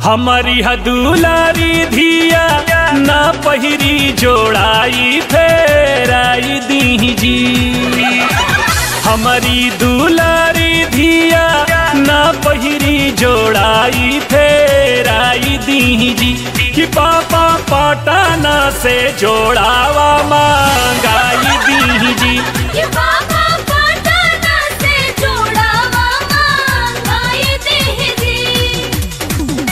हमारी हदुलारी धिया ना पहिरी जोड़ाई फेराई दी जी हमारी दुलारी धिया ना पहिरी जोड़ाई फेराई दी जी कि पापा पटाना से जोड़ावा मांगाई दी जी ये बाबा पटना से जोड़ावा मांगाई दीदी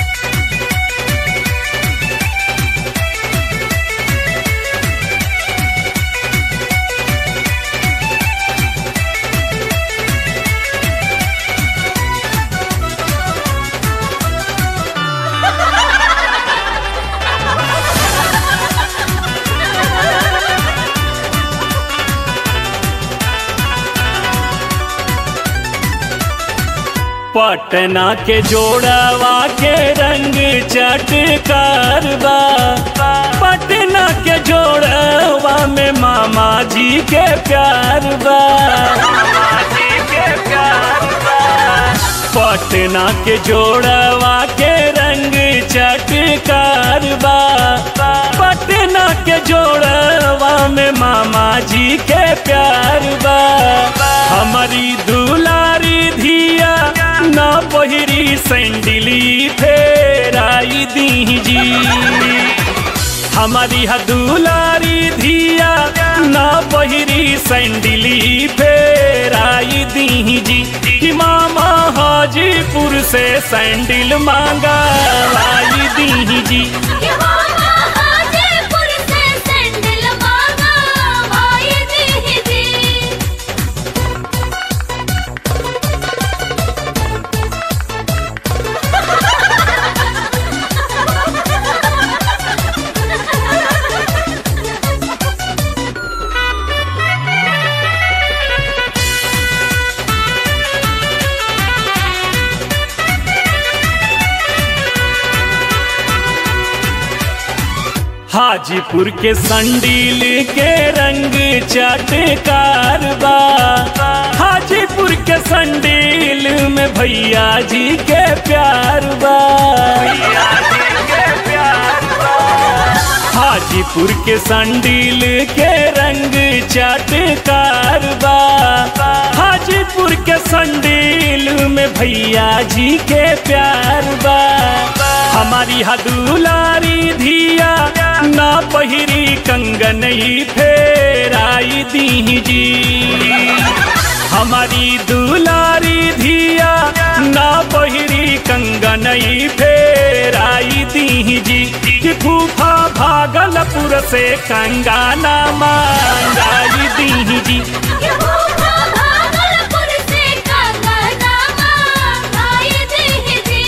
पटना के जोड़वा के रंग चटकार बा पटना के जोड़वा में मामा जी के प्यार बा पटना के जोड़वा के रंग चटकार बा पटना के जोड़वा में मामा जी के प्यार बा हमारी दुलारी धिया ना पहिरी सैंडली फेराई दी जी हमारी हदुलारी धिया ना पहिरी सैंडली फेराई दी जी कि मामा हाजीपुर से सैंडल मांगा लाई दी जी ये बाबा हाजीपुर से सैंडल मांगाई दीदी हाजीपुर के संडील के रंग चटकार बा हाजीपुर के संडील में भैया जी के प्यार बा हाजीपुर के संडील के रंग चटकार बा हाजीपुर के संडील में भैया जी के प्यार बा हमारी हदुलारी धिया ना पहिरी कंगनई फेराई दी जी हमारी दुलारी धिया ना पहिरी कंगनई फेराई दी जी कि फूफा भागलपुर से कंगाना मांगाई दी जी ये बाबा भागलपुर से कंगना मांगाई दीदी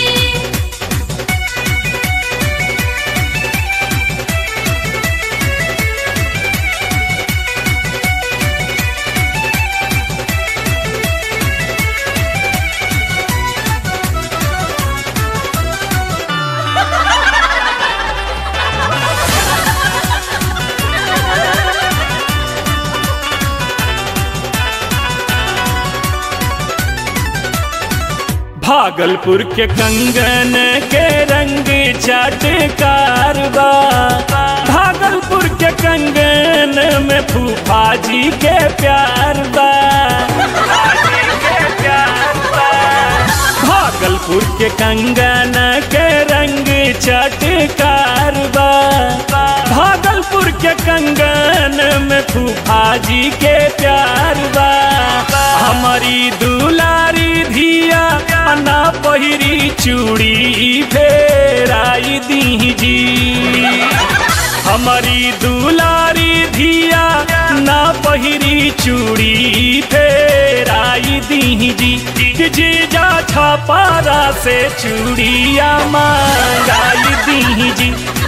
भागलपुर के कंगन के रंग चटकार बा भागलपुर के कंगन में फूफा जी के प्यार बा भागलपुर के कंगन के रंग चटकार बा भागलपुर के कंगन में फूफा जी के प्यार बा हमारी दुलारी धिया ना पहिरी चूड़ी फेराई दी जी हमारी दुलारी धिया ना पहिरी चूड़ी फेराई दी जी कि जीजा छपारा से चूड़िया मांगाई दी जी